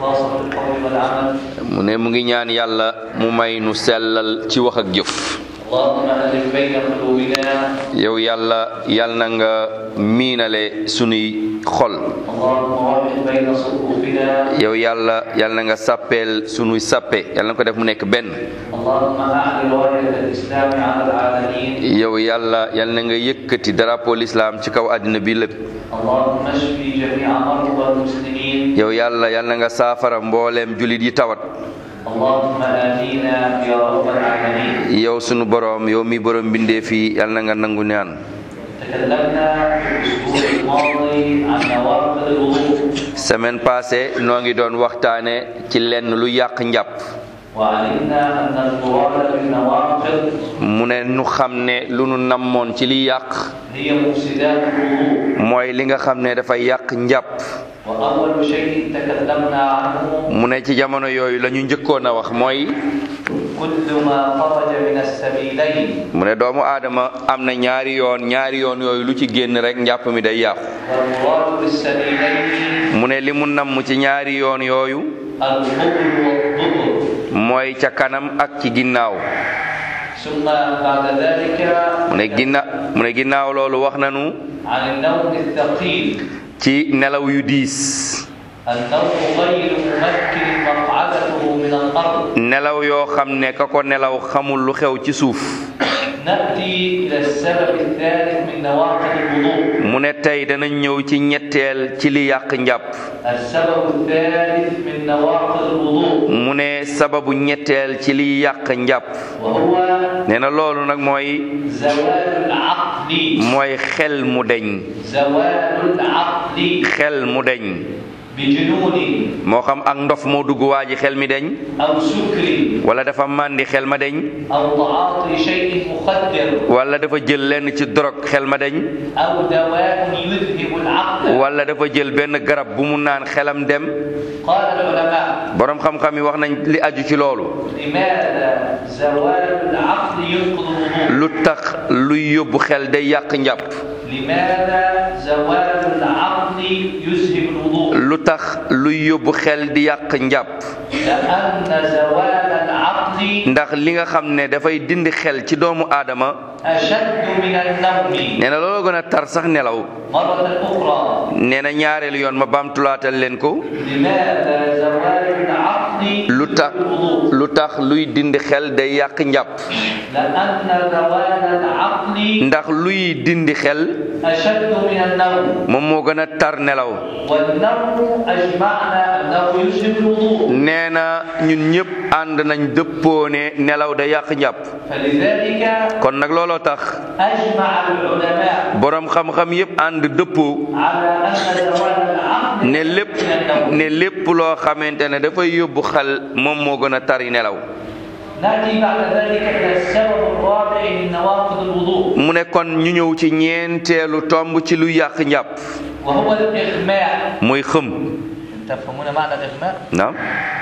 والإخلاص في القول والعمل mu ne mu ngi ñaan yàlla mu may nu sellal ci wax ak jëf اللهم ألف بين قلوبنا yow yàlla yàlla na nga miinale sunuy xol اللهم وحد بين صفوفنا yow yàlla yàlla na nga sàppeel sunuy sàppe yàlla na ko def mu nekk benn اللهم أعل راية الإسلام على العالمين yow yàlla yàlla na nga yëkkati drapeau l'islam ci kaw àddina bi lépp اللهم اشف جميع مرضى المسلمين yow yàlla yàlla na nga saafara mbooleem julit yi tawat اللهم آتينا يا رب العالمين yow sunu boroom yow mi boroom bindee fii yàlla na nga nangu ñaan تكلمنا في الأسبوع الماضي عن نوافل الوضوء semaine passée noo ngi doon waxtaane ci lenn lu yàq njàpp وعلمنا أن المراد بالنوافل mu ne nu xam ne lu nu nammoon ci li yàq هي مفسدات الوضوء mooy li nga xam ne dafay yàq njàpp وأول شيء تكلمنا عنه mu ne ci jamono yooyu la ñu njëkkoon a wax mooy كل ما خرج من السبيلين mu ne doomu aadama am na ñaari yoon ñaari yoon yooyu lu ci génn rek njàpp mi day yàqu والمراد بالسبيلين mu ne li mu namm ci ñaari yoon yooyu القبل والضبر mooy ca kanam ak ci ginnaaw ثم بعد ذلك mu ne ginna mu ne ginnaaw loolu wax nanu عن النوم الثقيل ci nelaw yu diis النوم غير ممكن مقعدته من الأرض nelaw yoo xam ne ka ko nelaw xamul lu xew ci suuf نأتي إلى السبب الثالث من نواقض الوضوء mu ne tey danañ ñëw ci ñetteel ci li yàq njàpp السبب الثالث من نواقض الوضوء mu ne sababu ñetteel ci li yàq njàpp وهو nee na loolu nag mooy زوال العقل mooy xel mu deñ زوال العقل xel mu deñ بجنون moo xam ak ndof moo dugg waa ji xel mi deñ أو سكر wala dafa màndi xel ma deñ أو تعاطي شيء مخدر wala dafa jël lenn ci drogue xel ma deñ أو دواء يذهب العقل wala dafa jël benn garab bu mu naan xelam dem قال العلماء boroom xam-xam yi wax nañ li aju ci loolu لماذا زوال العقل ينقض الوضوء lu tax luy yóbbu xel day yàq njàpp لماذا زوال العقل يذهب الوضوء lu tax luy yóbbu xel di yàq njàpp لأن زوال العقل ndax li nga xam ne dafay dindi xel ci doomu aadama أشد من النوم nee na loolu gën a tar sax nelaw مرة أخرى nee na ñaareelu yoon ma baamtulaatal leen ko لماذا زوال العقل lu tax الوضوء lu tax luy dindi xel day yàq njàpp لأن زوال العقل ndax luy dindi xel أشد من النوم moom moo gën a tar nelaw والنوم أجمعنا أنه يشبه الوضوء nee na ñun ñëpp ànd nañ dëppoo ne nelaw day yàq njàpp فلذلك kon nag looloo tax أجمع العلماء boroom xam-xam yëpp ànd dëppoo على أن زوال العقل ne lépp من النوم ne lépp loo xamante ne dafay yóbbu xel moom moo gën a tari nelaw نأتي بعد ذلك إلى السبب الرابع من نواقض الوضوء mu ne kon ñu ñëw ci ñeenteelu tomb ci lu yàq njàpp وهو الإغماء muy xëm تفهمون معنى الإغماء؟ naam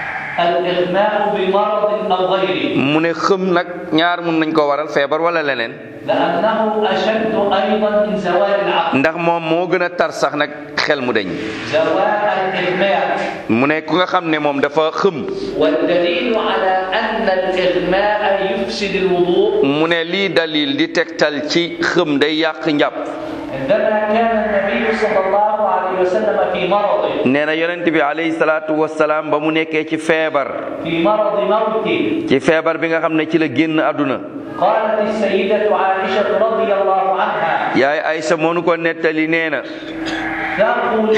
الإغماء بمرض أو غيره mu ne xëm nag ñaar mun nañ ko waral feebar wala leneen لأنه أشد أيضا من زوال العقل ndax moom moo gën a tar sax nag xel mu deñ زوال الإغماء mu ne ku nga xam ne moom dafa xëm والدليل على أن الإغماء يفسد الوضوء mu ne lii dalil di tegtal ci xëm day yàq njàpp عندما كان النبي صلى الله عليه وسلم في مرض nee na yonent bi alayhi salaatu wasalaam ba mu nekkee ci feebar في مرض موته ci feebar bi nga xam ne ci la génn àdduna قالت السيدة عائشة رضي الله عنها yaay Aysa moonu ko nettali nee na ثقل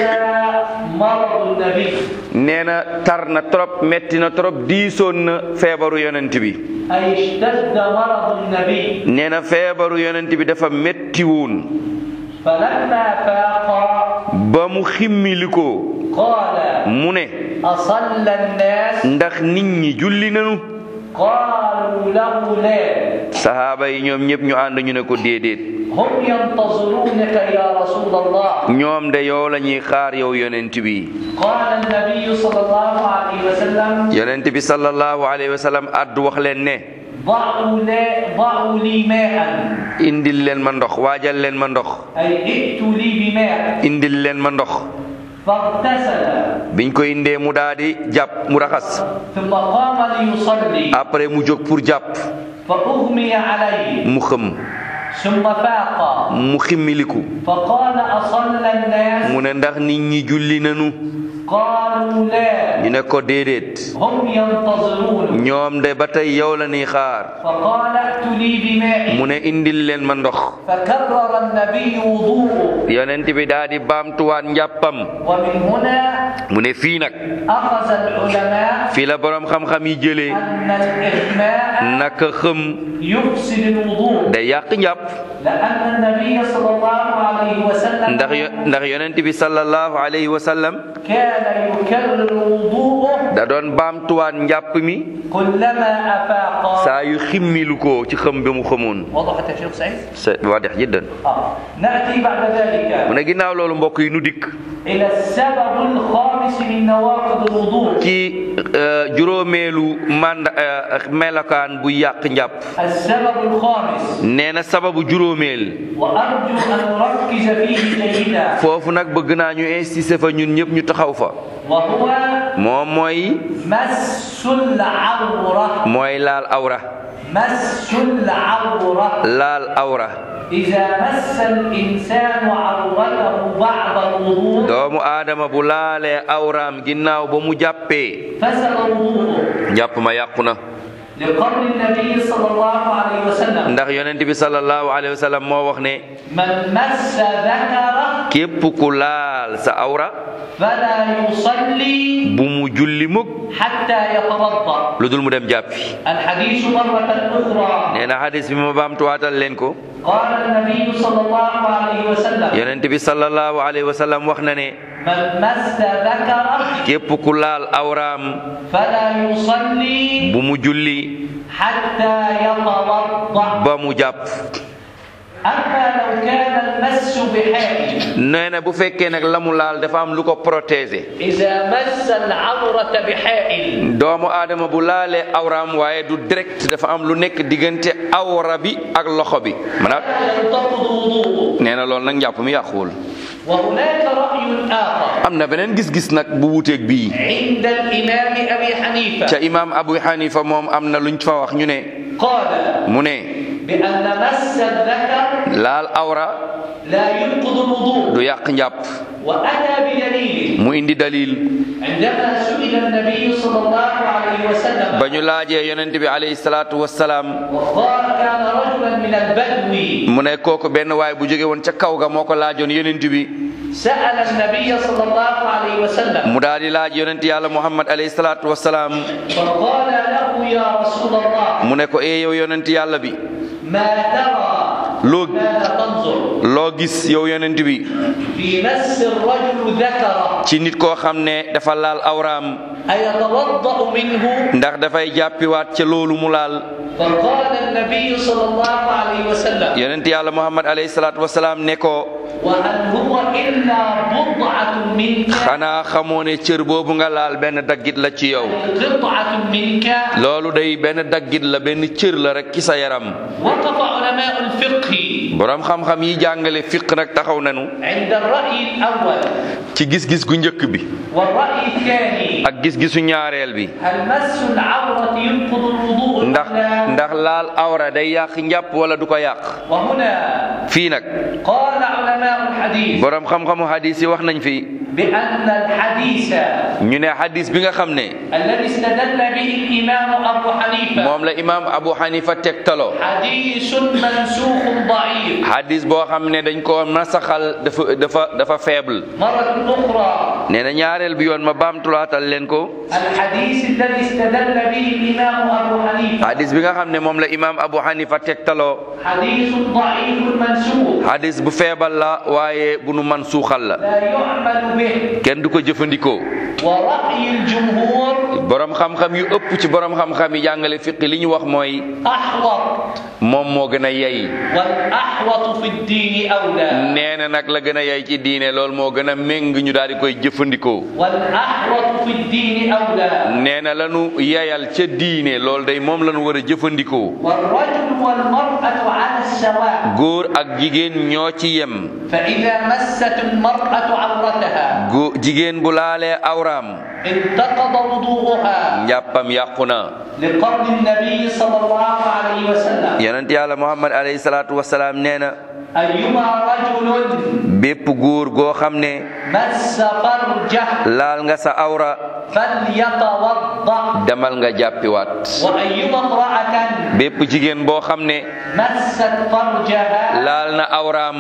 مرض النبي nee na tar na trop metti na trop diisoon na feebaru yonent bi أي اشتد مرض النبي nee na feebaru yonent bi dafa metti woon فلما فاق ba mu ximmilikoo قال mu ne أصلى الناس ndax nit ñi julli nanu قالوا له لا sahaaba yi ñoom ñëpp ñu ànd ñu ne ko déedéet هم ينتظرونك يا رسول الله ñoom de yow la ñuy xaar yow yonent bi قال النبي صلى الله عليه وسلم yonent bi sallallahu alayhi wa sallam addu wax leen ne ضعوا لي ضعوا لي ماء indil leen ma ndox waajal leen ma ndox أي ائتوا لي بماء indil leen ma ndox فاغتسل biñ ko indee mu daal di jàpp mu raxas ثم قام ليصلي après mu jóg pour jàpp فأغمي عليه mu xëm ثم فاق mu ximmiliku فقال أصلى الناس mu ne ndax nit ñi julli nanu قالوا لا ñu ne ko déedéet هم ينتظرون ñoom de ba tey yow la ñuy xaar فقال ائت لي بماء mu ne indil leen ma ndox فكرر النبي وضوءه yonent bi daal di baamtuwaat njàppam ومن هنا mu ne fii nag أخذ العلماء fii la boroom xam-xam yi jëlee أن الإغماء naka xëm يفسد الوضوء day yàq njàpp لأن النبي صلى الله عليه وسلم ndax yo- ndax yonent bi sallallahu alayhi wa sallam كان يكرر وضوءه da doon baamtuwaat njàpp mi كلما أفاق saa yu ximmilu ko ci xëm bi mu xamoon وضحت يا شيخ سعيد؟ c'est waadix jiddan آه. نأتي بعد ذلك mu ne ginnaaw loolu mbokk yi nu dikk إلى السبب الخامس من نواقض الوضوء ci euh, juróomeelu mand euh, melokaan bu yàq njàpp السبب الخامس nee na sababu juróomeel وأرجو أن نركز فيه جيدا foofu nag bëgg naa ñu insister fa ñun ñëpp ñu taxaw fa وهو moom mooy مس العورة mooy laal awra مس العورة laal awra إذا مس الإنسان عورته بعد الوضوء doomu aadama bu laalee awraam ginnaaw ba mu jàppee فسد وضوءه njàpp ma yàqu na لقول النبي صلى الله عليه وسلم ndax yonent bi sallallahu alayhi wa sallam moo wax ne من مس ذكره képp ku laal sa awra فلا يصلي bu mu julli mukk حتى يتوضا lu dul mu dem jàppi الحديث مرة أخرى nee na xadis bi ma baamtuwaatal leen ko قال النبي صلى الله عليه وسلم yonent bi sallallahu alayhi wa sallam wax na ne من مس ذكره képp ku laal awraam فلا يصلي bu mu julli حتى يتوضا ba mu jàpp أما لو كان المس بحائل nee na bu fekkee nag la mu laal dafa am lu ko protéger إذا مس العورة بحائل doomu aadama bu laalee awraam waaye du direct dafa am lu nekk diggante awra bi ak loxo bi maanaam لا ينتقض وضوءه nee na loolu nag njàpp mi yàquwul وهناك رأي آخر am na beneen gis-gis nag bu wuteeg bii عند الإمام أبي حنيفة ca imaam abu hanifa moom am na luñ fa wax ñu ne قال mu ne بأن مس الذكر laal awra لا ينقض الوضوء du yàq njàpp وأتى بدليل mu indi dalil عندما سئل النبي صلى الله عليه وسلم ba ñu laajee yonent bi alayhi salaatu wassalaam وقال كان رجلا من البدو mu ne kooku benn waay bu jóge woon ca kaw ga moo ko laajoon yonent bi سأل النبي صلى الله عليه وسلم mu daal di laaj yonent yàlla muhammad alayhi salaatu wassalaam فقال له يا رسول الله mu ne ko ee yow yonent yàlla bi ما ترى loo ماذا تنظر loo gis yow yonent bi في مس الرجل ذكره ci nit koo xam ne dafa laal awraam أيتوضأ منه ndax dafay jàppiwaat ca loolu mu laal فقال النبي صلى الله عليه وسلم yonent yàlla muhammad alayhi salaatu wassalaam ne ko وهل هو إلا بضعة منك xanaa xamoo ne cër boobu nga laal benn daggit la ci yow قطعة منك loolu day benn daggit la benn cër la rek ci sa yaram وقف علماء الفقه boroom xam-xam yi jàngale fiq nag taxaw nanu عند الرأي الأول ci gis-gis gu njëkk bi والرأي الثاني ak gis-gisu ñaareel bi هل مس العورة ينقض الوضوء أم ndax لا؟ ndax laal awra day yàq njàpp wala du ko yàq وهنا fii nag قال علماء الحديث boroom xam-xamu hadis yi wax nañ fi بأن الحديث ñu ne hadis bi nga xam ne الذي استدل به الإمام أبو حنيفة moom la imaam abu hanifa tegtaloo حديث منسوخ ضعيف hadis boo xam ne dañ ko nasaxal dafa dafa dafa faible مرة أخرى nee na ñaareel bi yoon ma baamtulaatal leen ko الحديث الذي استدل به الإمام أبو حنيفة hadis bi nga xam ne moom la imaam abu hanifa tegtaloo حديث ضعيف منسوخ hadis bu feebal la waaye bu nu man suuxal la لا يعمل به kenn du ko jëfandikoo ورأي الجمهور borom xam-xam yu ëpp ci borom xam-xam yi jàngale fiqi li ñu wax mooy أحوط moom moo gën a yey والأحوط في الدين أولى nee na nag la gën a yey ci diine loolu moo gën a méng ñu daal di koy jëfandikoo والأحوط في الدين أولى nee na lanu yeyal ca diine loolu day moom lanu war a jëfandikoo والرجل والمرأة على السواء góor ak jigéen ñoo ci yem فإذا مست المرأة عورتها gu jigéen bu laalee awraam انتقض وضوءها njàppam yàqu na لقول النبي صلى الله عليه وسلم yonent yàlla muhammad alayhi salaatu wasalaam nee na أيما رجل bépp góor goo xam ne مس فرجه laal nga sa awra فليتوضأ demal nga jàppiwaat وأيما امرأة bépp jigéen boo xam ne مست فرجها laal na awraam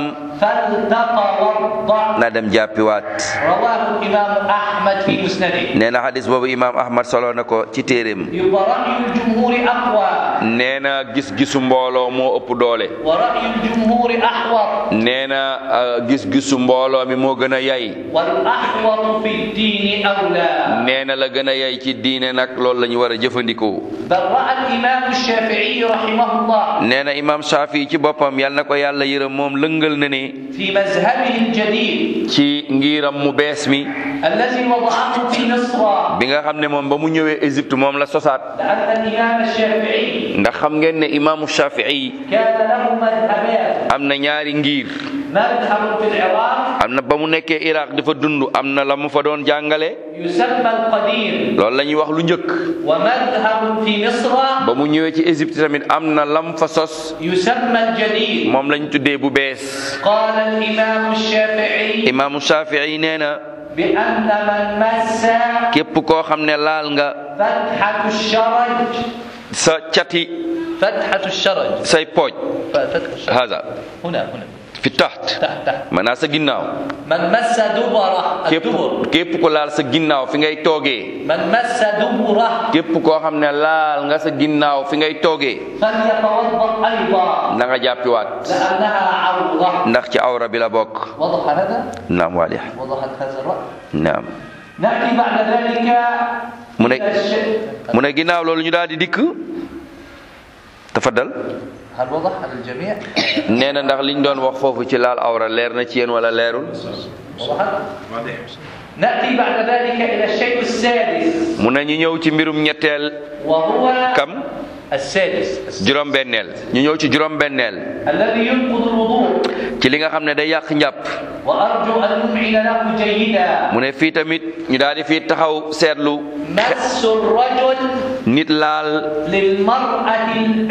فلتتوضأ na dem jàppiwaat رواه الإمام أحمد في مسنده nee na xadis boobu imaam ahmad solo na ko ci téeréem يبقى رأي الجمهور أقوى nee na gis-gisu mbooloo moo ëpp doole ورأي الجمهور أحوط nee na uh, gis-gisu mbooloo mi moo gën a yay والأحوط في الدين أولى nee na la gën a yay ci diine nag loolu la ñu war a jëfandikoo بل رأى الإمام الشافعي رحمه الله nee na imaam Shaafi ci boppam yal na ko yàlla yërëm moom lëngal na ne في مذهبه الجديد ci ngiram mu bees mi الذي وضعه في مصر bi nga xam ne moom ba mu ñëwee Égypte moom la sosaat لأن الإمام الشافعي ndax xam ngeen ne imaamu Shafii كان له مذهبان am na ñaari ngir مذهب في العراق am na ba mu nekkee Iraq dafa dund am na la mu fa doon jàngale يسمى القديم loolu la ñuy wax lu njëkk ومذهب في مصر ba mu ñëwee ci Égypte tamit am na lam fa sos يسمى الجديد moom lañ tuddee bu bees قال الإمام الشافعي imaamu Shafii nee na بأن من مس képp koo xam ne laal nga فتحة الشرج sa cati فتحة الشرج say pooj فتحة الشرج haza هنا هنا fi taxt تحت تحت maanaam sa ginnaaw من مس دبره képp الدبر képp ko laal sa ginnaaw fi ngay toogee من مس دبره képp koo xam ne laal nga sa ginnaaw fi ngay toogee فليتوضأ أيضا na nga jàppiwaat لأنها عورة ndax ci awra bi la bokk وضح هذا؟ naam waalih وضحت هذا الرأي naam نأتي بعد ذلك mu ne إلى الشيء mu ne ginnaaw loolu ñu daal di dikk tafaddal هل وضح على الجميع؟ nee na ndax liñ doon wax foofu ci laal awra leer na ci yéen wala leerul وضحت؟ نأتي بعد ذلك إلى الشيء السادس mu ne ñu ñëw ci mbirum ñetteel وهو kam السادس juróom-benneel ñu ñëw ci juróom-benneel الذي ينقض الوضوء ci li nga xam ne day yàq njàpp وأرجو أن نمعن له جيدا mu ne fii tamit ñu daal di fii taxaw seetlu مس الرجل nit laal للمرأة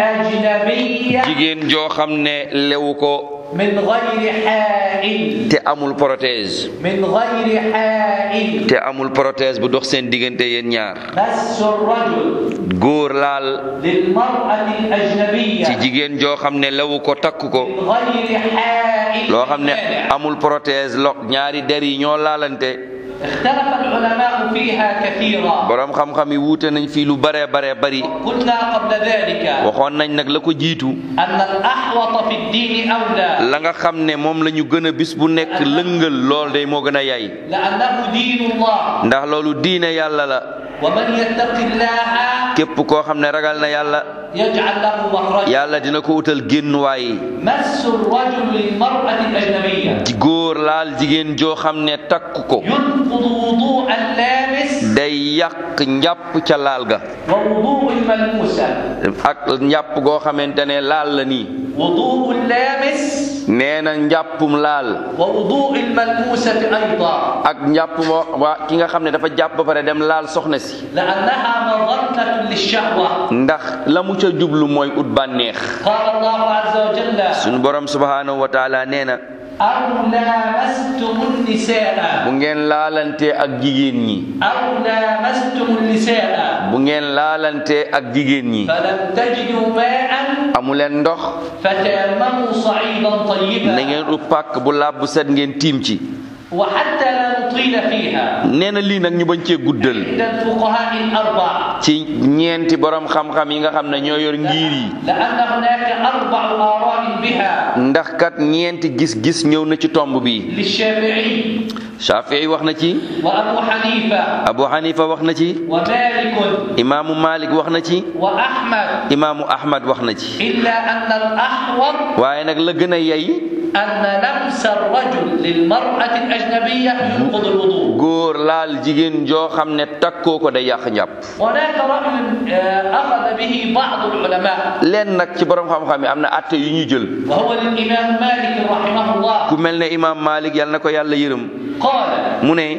الأجنبية jigéen joo xam ne lewu ko من غير حائل te amul prothèse من غير حائل te amul prothèse bu dox seen diggante yéen ñaar مس الرجل góor laal للمرأة الأجنبية ci jigéen joo xam ne lewu ko takk ko من غير حائل loo xam ne مانع. amul prothèse lo ñaari der yi ñoo laalante اختلف العلماء فيها كثيرا borom xam-xam yi wuute nañ fii lu bare bare bari قلنا قبل ذلك waxoon nañ nag la ko jiitu أن الأحوط في الدين أولى la nga xam ne moom la ñu gën a bis bu nekk lëngal lool day moo gën a yay لأنه دين الله ndax loolu diine yàlla la ومن يتق الله képp koo xam ne ragal na yàlla يجعل له مخرجا yàlla dina ko utal génnuwaay مس الرجل للمرأة الأجنبية ji góor laal jigéen joo xam ne takk ko ينقض وضوء اللامس day yàq njàpp ca laal ga ووضوء الملموسة ak njàpp goo xamante ne laal la nii وضوء اللامس nee na njàppum laal ووضوء الملموسة أيضا ak njàpp moo waa ki nga xam ne dafa jàpp ba pare dem laal soxna si لأنها مظنة للشهوة ndax la mu ca jublu mooy ut bànneex قال الله عز وجل suñu borom subhanahu wa taala nee na أو لامستم النساء bu ngeen laalantee ak jigéen ñi أو لامستم النساء bu ngeen laalantee ak jigéen ñi فلم تجدوا ماء amu leen ndox فتيمموا صعيدا na طيبا ngeen ut pàkk bu laab bu set ngeen tiim ci وحتى لا نطيل فيها nee na lii nag ñu bañ cee guddal عند الفقهاء الأربع ci ñeenti borom xam-xam yi nga xam ne ñoo yor ngir yi لأن هناك أربع آراء بها ndax kat ñeenti gis-gis ñëw na ci tomb bi للشافعي Shafii wax na ci وأبو حنيفة Abu Hanifa wax na ci ومالك imaamu Malik wax na ci وأحمد imaamu Ahmad wax na ci إلا أن الأحوط waaye nag la gën a yey أن لمس الرجل للمرأة الأجنبية ينقض الوضوء góor laal jigéen joo xam ne takkoo ko day yàq njàpp هناك رأي آه، أخذ به بعض العلماء leen nag ci borom xam-xam yi am na atte yu ñu jël وهو للإمام مالك رحمه الله ku mel ne imaam Malik yàlla na ko yàlla yërëm قال mu ne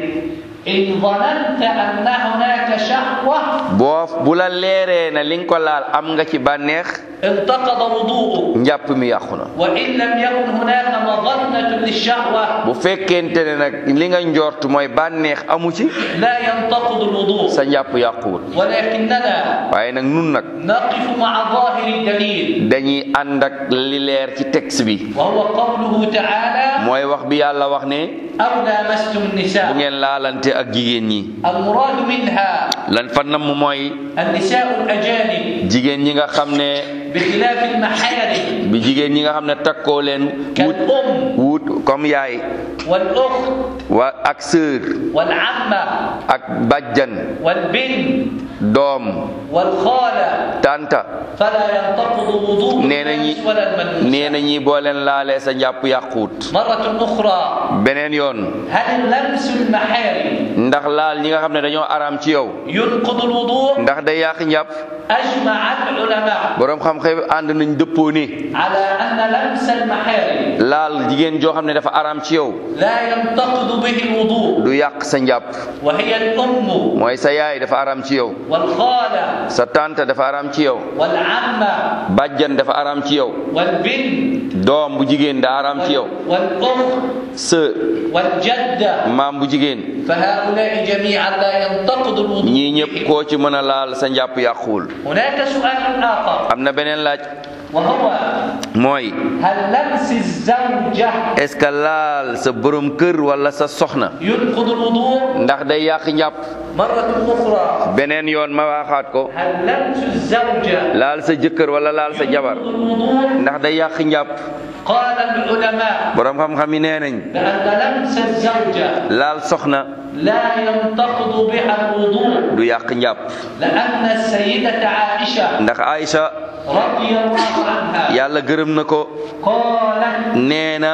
إن ظننت أن هناك شهوة boo bu la leeree na li nga ko laal am nga ci bànneex انتقض وضوءك njàpp mi yàqu na وإن لم يكن هناك مظنة للشهوة bu fekkente ne nag li nga njort mooy bànneex amu ci لا ينتقض الوضوء sa njàpp yàquwul ولكننا waaye nag nun nag نقف مع ظاهر الدليل dañuy ànd ak li leer ci texte bi وهو قوله تعالى mooy wax bi yàlla wax ne أو لامستم bu النساء ngeen laalante ak jigéen ñi المراد منها lan fa namm mooy النساء الأجانب jigéen ñi nga xam ne بخلاف المحارم bi jigéen ñi nga xam ne takkoo leen wut كالأم wut comme yaay والأخت wa ak sœur والعمة ak bajjan والبنت doom والخالة tanta فلا ينتقض وضوء nee na ñi الناس ولا المنوس nee na ñi boo leen laalee sa njàpp yàquut مرة أخرى beneen yoon هل اللمس المحارم ndax laal ñi nga xam ne dañoo araam ci yow ينقض الوضوء ndax day yàq njàpp أجمع العلماء boroom xam-xam ànd nañ dëppoo ni على أن لمس المحارم laal jigéen joo xam ne dafa araam ci yow لا ينتقض به الوضوء du yàq sa njàpp وهي الأم mooy sa yaay dafa araam ci yow والخالة sa tante dafa araam ci yow والعمة bàjjan dafa araam ci yow والبنت doom bu jigéen da araam ci yow والأخت sœur والجدة maam bu jigéen فهؤلاء جميعا لا ينتقض الوضوء ñii ñëpp بهم. koo ci mën a laal sa njàpp yàquwul هناك سؤال آخر am na beneen laaj وهو mooy هل لمس الزوجة est-ce que laal sa borom kër wala sa soxna ينقض الوضوء ndax day yàq njàpp مرة أخرى beneen yoon ma waxaat ko هل لمس الزوجة laal sa jëkkër wala laal sa jabar ينقض الوضوء ndax day yàq njàpp قال العلماء borom xam-xam yi nee nañ بأن لمس الزوجة laal soxna لا ينتقض بها الوضوء du yàq njàpp لأن السيدة عائشة ndax Aïcha رضي الله عنها yàlla gërëm na ko قالت nee na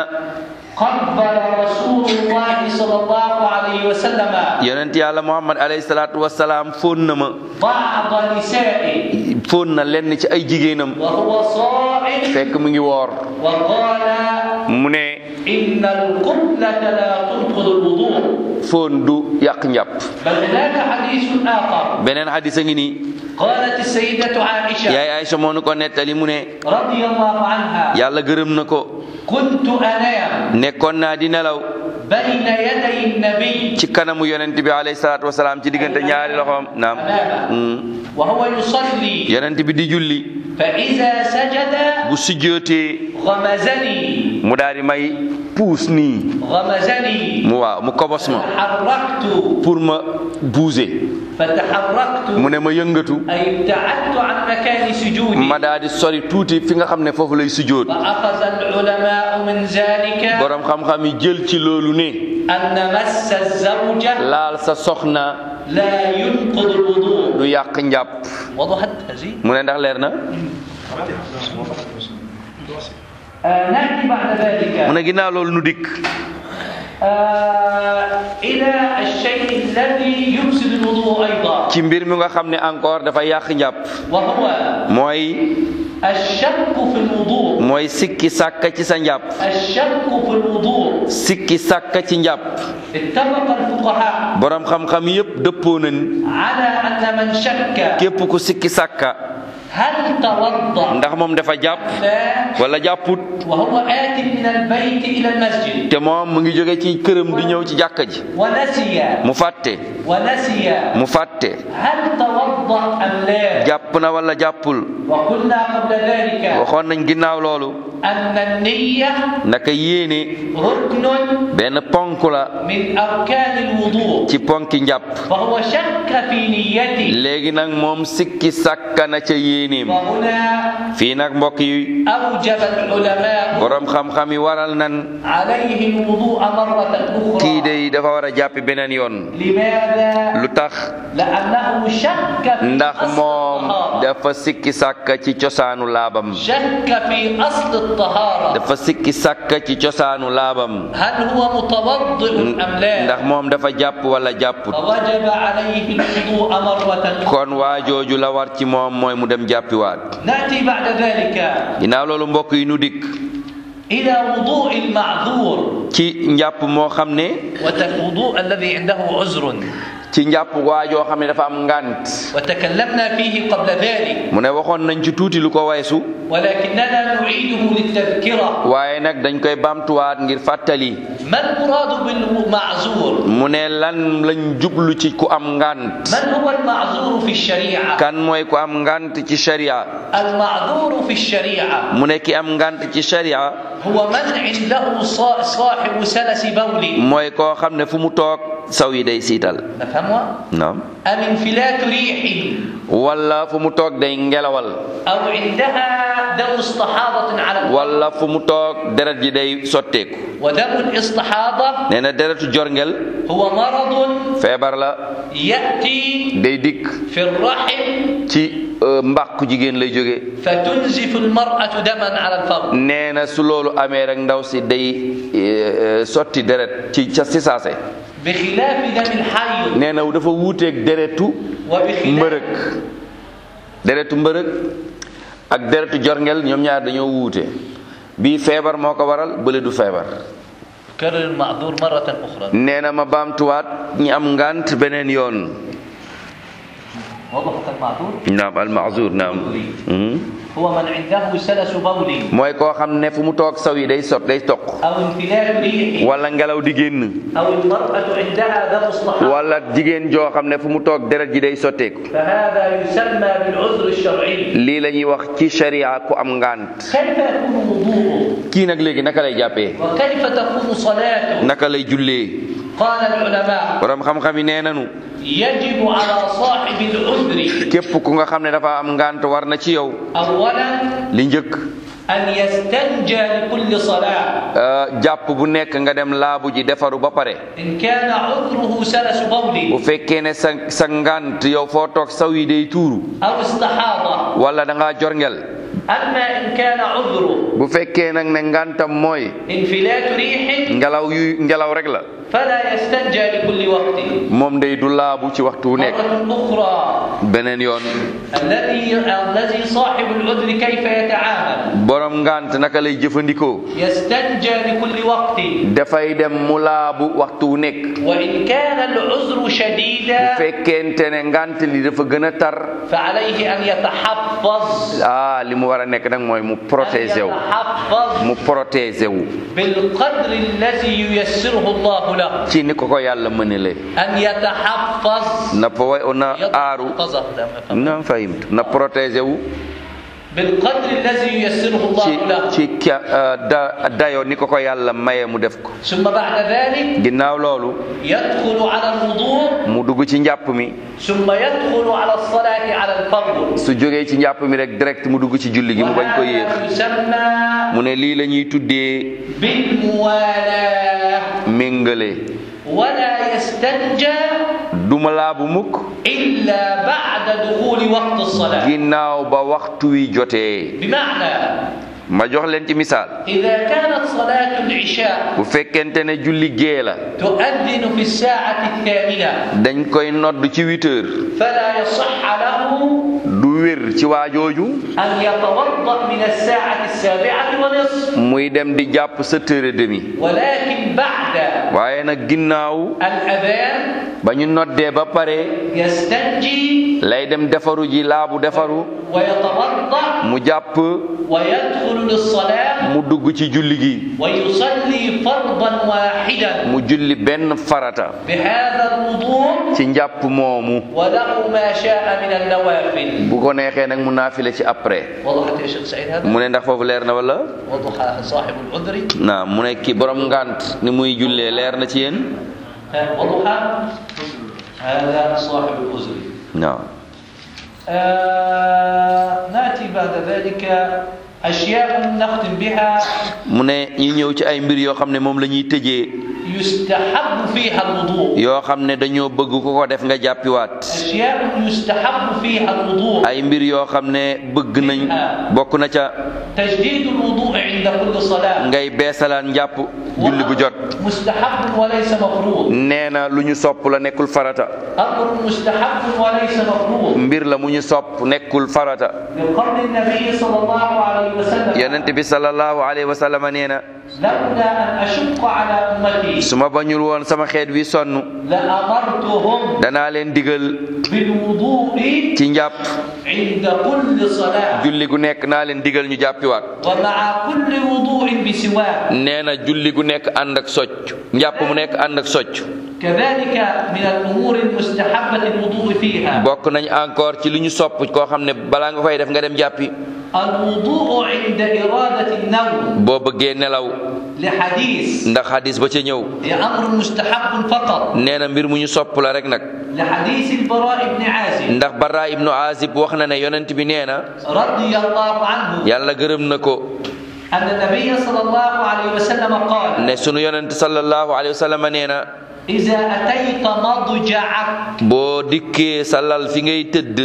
قبل رسول الله صلى الله عليه وسلم yonent yàlla Muhammad alayhi salaatu wasalaam fóon na ma بعض نسائه fóon na lenn ci ay jigéenam وهو صائم fekk mu ngi woor وقال mu ne إن القبلة لا تنقض الوضوء fóon du yàq njàpp بل هناك حديث آخر beneen xadis a ngi nii قالت السيدة عائشة yaay Aïcha moo nu ko nettali mu ne رضي الله عنها yàlla gërëm na ko كنت أنام nekkoon naa di nelaw بين يدي النبي ci kanamu yonent bi alayhi salaatu wasalaam ci diggante ñaari loxoom naam أمامه وهو يصلي yonent bi di julli فإذا سجد bu sujjootee غمزني mu daal di may puus nii غمزني mu waaw mu kobos ma تحركت pour ma bouger فتحركت mu ne ma yëngatu أي ابتعدت عن مكان سجودي ma daal di sori tuuti fi nga xam ne foofu lay sujjoot فأخذ العلماء من ذلك borom xam-xam yi jël ci loolu ne أن مس الزوجة laal sa soxna لا ينقض الوضوء du yàq njàpp وضحت هذه mu ne ndax leer na آه نأتي بعد mu ذلك ne ginnaaw loolu nu dikk آه إلى الشيء الذي يفسد الوضوء أيضا ci mbir mi nga xam ne encore dafa yàq njàpp وهو mooy الشك في الوضوء mooy sikki sàkka ci sa njàpp الشك في الوضوء sikki sàkka ci njàpp اتفق الفقهاء borom xam-xam yépp dëppoo nañ على أن من شك képp ku sikki sàkka هل توضأ ndax moom dafa jàpp لا wala jàpput وهو آت من البيت إلى المسجد te moom mu ngi jóge ci këram di ñëw ci jàkka ji ونسي mu fàtte ونسي mu fàtte هل توضأ أم لا jàpp na wala jàppul وقلنا قبل ذلك waxoon nañ ginnaaw loolu أن النية naka yéene ركن benn ponk la من أركان الوضوء ci ponki njàpp فهو شك في نيته léegi nag moom sikki sàkka na ca yéeneem وهنا fii nag mbokk yi أوجب العلماء borom xam-xam yi waral nan عليه الوضوء مرة kii أخرى day dafa war a jàppi beneen yoon لماذا؟ lu tax لأنه شك في ndax أصل moom الطهارة dafa sikki sàkka ci cosaanu laabam شك في أصل الطهارة dafa sikki sàkka ci cosaanu laabam هل هو متوضئ أم لا ndax moom dafa jàpp wala jàpput فوجب عليه الوضوء مرة أخرى kon waa jooju la war ci moom mooy mu dem jàppiwaat نأتي بعد ذلك ginnaaw loolu mbokk yi nu dikk إلى وضوء المعذور ci njàpp moo xam ne ووضوء الذي عنده عذر ci njàpp waa joo xam ne dafa am ngànt وتكلمنا فيه قبل ذلك mu ne waxoon nañ ci tuuti lu ko weesu ولكننا نعيده للتذكرة waaye nag dañ koy baamtuwaat ngir fàttali ما المراد بالمعذور mu ne lan lañ jublu ci ku am ngànt من هو المعذور في الشريعة kan mooy ku am ngànt ci sharia المعذور في الشريعة mu ne ki am ngànt ci sharia هو من عنده صا- صاحب سلس بول mooy koo xam ne fu mu toog saw yi day siital نفهمها naam أم انفلات ريح wala fu mu toog day ngelawal أو عندها دم استحاضة على الوجه wala fu mu toog deret ji day sotteeku ودم الاستحاضة nee na deretu jorngel هو مرض feebar la يأتي day dikk في الرحم ci euh, mbàqu jigéen lay jóge فتنزف المرأة دما على الفور nee na su loolu amee rek ndaw si day euh, sotti deret ci ca si saase بخلاف دم الحيض nee na dafa wuuteeg deretu وبخلاف mbërëg deretu mbërëg ak deretu jorngel ñoom ñaar dañoo wuute bii feebar moo ko waral bële du feebar كرر المعذور مرة أخرى nee na ma baamtuwaat ñi am ngant beneen yoon وضحت المعذور naam almaazur naam Mhm. هو من عنده سلس بول mooy koo xam ne fu mu toog saw yi day sot day toq أو انفلات ريح wala ngelaw di génn أو المرأة عندها دم استحاضة wala jigéen joo xam ne fu mu toog deret ji day sotteeku فهذا يسمى بالعذر الشرعي lii la ñuy wax ci sharia ku am ngant كيف يكون وضوءه kii nag léegi naka lay jàppee وكيف تكون صلاته naka lay jullee قال العلماء borom xam-xam yi nee nanu يجب على صاحب العذر képp ku nga xam ne dafa am ngant war na ci yow أولا li njëkk أن يستنجى لكل صلاة euh, jàpp bu nekk nga dem laabu ji defaru ba pare إن كان عذره سلس bu بول fekkee ne sa sa ngant yow foo toog saw yi day tuuru أو استحاضة wala da ngaa jorngel أما إن كان عذره bu fekkee nag ne ngantam mooy انفلات ريح ngelaw yu ngelaw rek la فلا يستنجى لكل وقت moom day du laabu ci waxtu wu nekk مرة أخرى beneen yoon الذي الذي صاحب العذر كيف يتعامل borom ngant naka lay jëfandikoo يستنجى لكل وقت dafay dem mu laabu waxtu wu nekk وإن كان العذر bu شديدا fekkente ne ngant li dafa gën a tar فعليه أن يتحفظ ah li mu war a nekk nag mooy mu أن protéger wu يتحفظ mu protéger wu بالقدر الذي ييسره الله له ci ni ko ko yàlla mënele أن يتحفظ na po na aaru يتحفظ na fahimtu na protéger wu بالقدر الذي ييسره الله ci له ci ka da dayo ni ko ko yàlla maye mu def ko ثم بعد ذلك ginnaaw loolu يدخل على الوضوء mu dugg ci njàpp mi ثم يدخل على الصلاة على الفرض su jógee ci njàpp mi rek direct mu dugg ci julli gi mu bañ ko yéex وهذا يسمى mu ne lii la ñuy tuddee بالموالاة méngale ولا يستنجى duma laabu mukk إلا بعد دخول وقت الصلاة ginnaaw ba waxtu wi jotee بمعنى ma jox leen ci misaal إذا كانت صلاة العشاء bu fekkente ne julli gee la تؤذن في الساعة الثامنة dañ koy nodd ci huit heures فلا يصح له du wér ci waajooju أن يتوضأ من الساعة السابعة ونصف muy dem di jàpp sept heures et demi ولكن بعد waaye nag ginnaaw الأذان ba ñu noddee ba pare يستنجي lay dem defaru ji laabu defaru ويتوضأ mu jàpp ويدخل للصلاة mu dugg ci julli gi ويصلي فرضا واحدا mu julli benn farata بهذا الوضوء ci njàpp moomu وله ما شاء من النوافل bu ko neexee nag mu naafile ci après وضحت يا شيخ سعيد هذا mu ne ndax foofu leer na wala وضح صاحب العذر naa mu ne ki borom ngant ni muy jullee leer na ci yéen ها، وضح هذا صاحب العذر waaw آه ناتي بعد ذلك أشياء نختم بها mu ne ñu ñëw ci ay mbir yoo xam ne moom la ñuy tëjee يستحب فيها الوضوء yoo xam ne dañoo bëgg ku ko def nga jàppiwaat أشياء يستحب فيها الوضوء ay mbir yoo xam ne bëgg nañ bokk na ca تجديد الوضوء عند كل صلاة ngay beesalaan njàpp julli bu jot مستحب وليس مفروض nee na lu ñu sopp la nekkul farata أمر مستحب وليس مفروض mbir la mu ñu sopp nekkul farata لقول النبي صلى الله عليه وسلم yonent bi sallallahu alayhi wa sallam nee na لولا أن أشق على أمتي su ma bañul woon sama xeet wi sonn لأمرتهم danaa leen digal بالوضوء ci njàpp عند كل صلاة julli gu nekk naa leen digal ñu jàppiwaat ومع كل وضوء بسواك nee na julli gu nekk ànd ak socc njàpp mu nekk ànd ak socc كذلك من الأمور المستحبة الوضوء فيها bokk nañ encore ci li ñu sopp koo xam ne balaa nga koy def nga dem jàppi الوضوء عند إرادة النوم boo bëggee nelaw لحديث ndax hadis ba ca ñëw هي أمر مستحب فقط nee na mbir mu ñu sopp la rek nag لحديث البراء بن عازب ndax bara ibnu azib wax na ne yonent bi nee na رضي الله عنه yàlla gërëm na ko أن النبي صلى الله عليه وسلم قال ne sunu yonent sallallahu alayhi wa sallam nee na إذا أتيت مضجعك boo dikkee sa lal fi ngay tëdd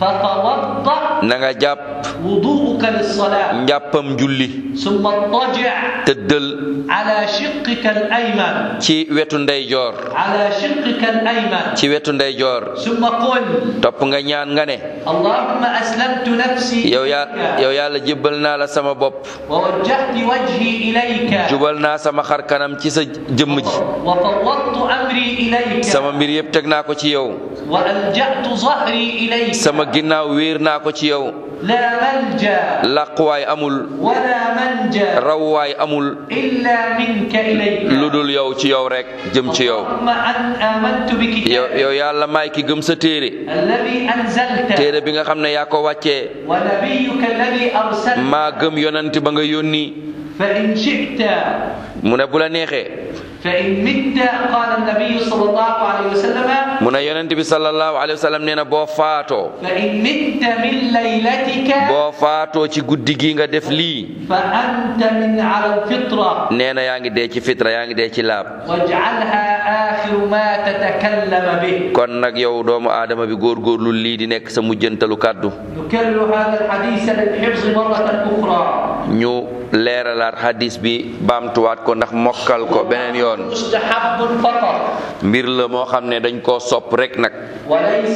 فتوضأ na nga jàpp وضوءك للصلاة njàppam julli ثم اضطجع tëddal على شقك الأيمن ci wetu ndeyjoor على شقك الأيمن ci wetu ndeyjoor ثم قل topp nga ñaan nga ne اللهم أسلمت نفسي yow yaa إليك yow yàlla jébbal naa la sama bopp ووجهت وجهي إليك jubal naa sama xar kanam ci sa jëmm ji وفوضت أمري إليك sama mbir yëpp teg naa ko ci yow وألجأت ظهري إليك sama ginnaaw wéer naa ko ci yow لا ملجأ làquwaay amul ولا منجا rawwaay amul إلا منك إليك lu dul yow ci yow rek jëm ci yow اللهم أن آمنت yow بكتابك yow yàlla maay ki gëm sa téere الذي أنزلت téere bi nga xam ne yaa ko wàccee ونبيك الذي أرسلت maa gëm yonent ba nga yónni فإن شئت mu ne bu la neexee فإن مت قال النبي صلى الله عليه وسلم mu ne yonent bi sallallahu alayhi wa sallam nee na boo faatoo فإن مت من ليلتك boo faatoo ci guddi gi nga def lii فأنت من على الفطرة nee na yaa ngi dee ci fitra yaa ngi dee ci laab واجعلها آخر ما تتكلم به kon nag yow doomu aadama bi góorgóorlu lii di nekk sa mujjantalu kàddu نكرر هذا الحديث للحفظ مرة أخرى ñu leeralaat hadis bi baamtuwaat ko ndax mokkal ko beneen yoon مستحب فقط mbir la moo xam ne dañ koo sopp rek nag وليس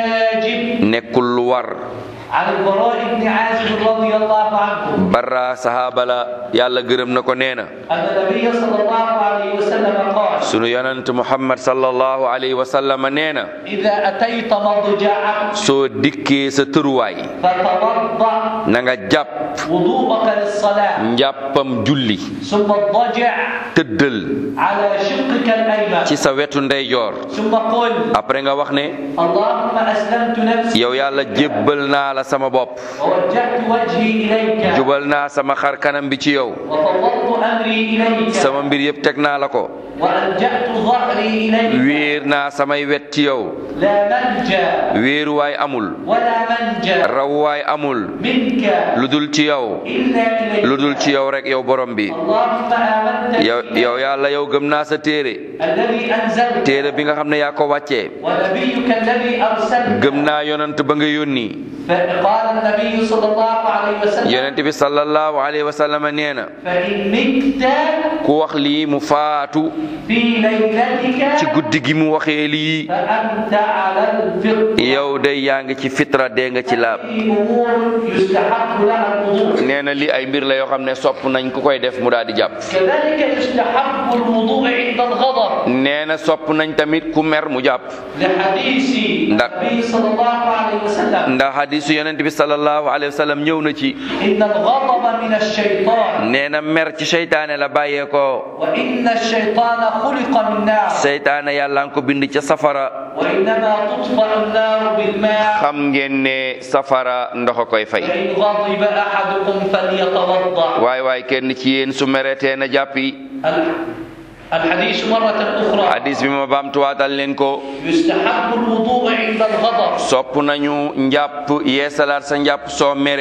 واجب nekkul lu war عن البراء بن عازب رضي الله عنه bara sahaaba la yàlla gërëm na ko nee na أن النبي صلى الله عليه وسلم قال sunu yonent muhammad sallallahu alayhi wa sallam nee na إذا أتيت مضجعك soo dikkee sa tëruwaay فتوضأ na nga jàpp وضوءك للصلاة njàppam julli ثم اضطجع tëddal على شقك الأيمن ci sa wetu ndeyjoor ثم قل après nga wax ne اللهم أسلمت نفسي yow yàlla jébbal naa la sama bopp ووجهت وجهي إليك jubal naa sama xar kanam bi ci yow وفوضت أمري إليك sama mbir yëpp teg naa la ko وألجأت ظهري إليك wéer naa samay wet ci yow لا ملجأ wéeruwaay amul ولا منجا rawwaay amul منك lu dul ci yow إلا إليك lu dul ci yow rek yow borom bi اللهم آمنت yow بي yow yàlla yow gëm naa sa téere الذي أنزلت téere bi nga xam ne yaa ko wàccee ونبيك الذي أرسلت gëm naa yonent ba nga yónni فقال النبي صلى الله عليه وسلم yonent bi sallallahu alayhi wa sallam nee na فإن مت ku wax lii mu faatu في ليلتك ci guddi gi mu waxee lii فأنت على الفطرة yow day yaa ngi ci fitra dee nga ci laab في أمور يستحق لها الوضوء nee na lii ay mbir la yoo xam ne sopp nañ ku koy def mu daal di jàpp كذلك يستحب الوضوء عند الغضب nee na sopp nañ tamit ku mer mu jàpp لحديث نعم. النبي صلى الله عليه وسلم ndax hadisu yonent bi sallallahu alayhi wa sallam ñëw na ci إن الغضب من الشيطان nee na mer ci seytaane la bàyyeekoo وإن الشيطان خلق من نار seytaane yàlla nga ko bind ca safara وإنما تطفأ النار بالماء xam ngeen ne safara ndox a koy fay فإن غضب أحدكم فليتوضأ waay waay kenn ci yéen su meretee na jàppi ال- الحديث مرة أخرى hadis bi ma baamtuwaatal leen ko يستحب الوضوء عند الغضب sopp nañu njàpp yeesalaat sa njàpp soo meree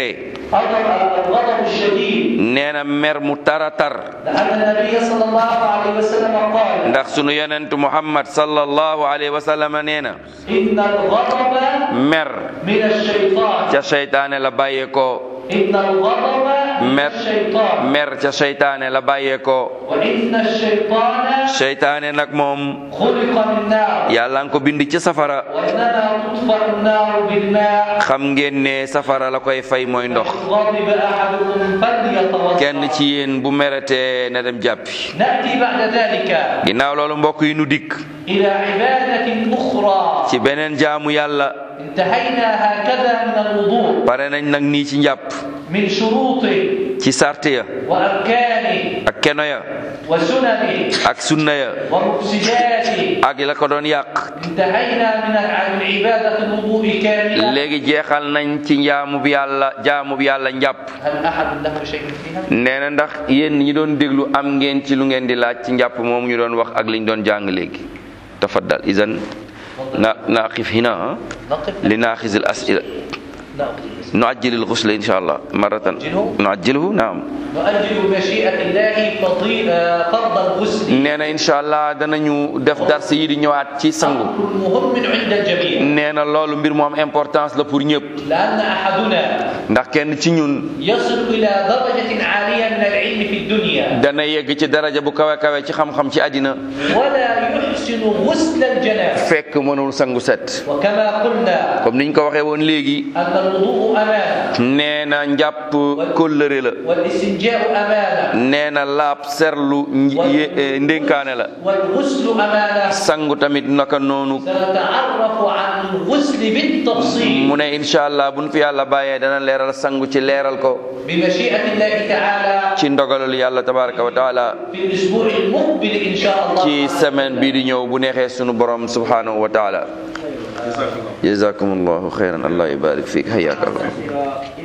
الغضب الشديد nee na mer mu tara tar لأن النبي صلى الله عليه وسلم قال ndax sunu yonent muhammad sallallahu alayhi wa sallam nee na إن الغضب mer من الشيطان ca seytaane la bàyyeekoo إن الغضب من mer الشيطان mer ca seytaane la bàyyeekoo وإن الشيطان seytaane nag moom خلق من نار yàlla nga ko bind ci safara وإنما تطفأ النار بالماء xam ngeen ne safara la koy fay mooy ndox فإن غضب أحدكم فليتوضأ kenn ci yéen bu meretee na dem jàppi نأتي بعد ذلك ginnaaw loolu mbokk yi nu dikk إلى عبادة أخرى ci beneen jaamu yàlla انتهينا هكذا من الوضوء pare nañ nag nii ci njàpp من شروطه ci sart ya وأركانه ak keno ya وسننه ak sunna ya ومفسداته ak la ko doon yàq انتهينا من من عبادة الوضوء كاملة léegi jeexal nañ ci njaamu bi yàlla jaamu bi yàlla njàpp هل أحد له شيء فيها؟ nee na ndax yéen ñi doon déglu am ngeen ci lu ngeen di laaj ci njàpp moom ñu doon wax ak liñ doon jàng léegi tafaddal idan na naqif hina ah نقف li naaxiz al asila نقف nuajjil al ghusl insha allah maratan nuajjilhu naam نؤجل بمشيئة الله فضي- آه، فرض الغسل nee na insha allah danañu def dars yi di ñëwaat ci sangu أمر مهم عند الجميع nee na loolu mbir mu am importance la pour ñëpp لأن أحدنا ndax kenn ci ñun يصل إلى درجة عالية من العلم في الدنيا dana yegg ci daraja bu kawe kawe ci xam-xam ci àddina ولا يحسن غسل الجنابة fekk mënul sangu set وكما قلنا comme niñ ko waxee woon léegi أن الوضوء أمانة nee na njàpp kóllëre la والاستنجاء أمانة nee na laab serlu nj- ye- eh, ndénkaane la والغسل أمانة sangu tamit naka noonu سنتعرف عن الغسل بالتفصيل mu ne incha allah buñ fi yàlla bàyyee dana leeral sangu ci leeral ko بمشيئة الله تعالى ci ndogalul yàlla tabaraka wa taala في الأسبوع المقبل إن شاء الله ci semaine bii di ñëw bu neexee sunu borom subhanahu wa taala jazakumullahu xayran allah yubarik fiik hayyakallah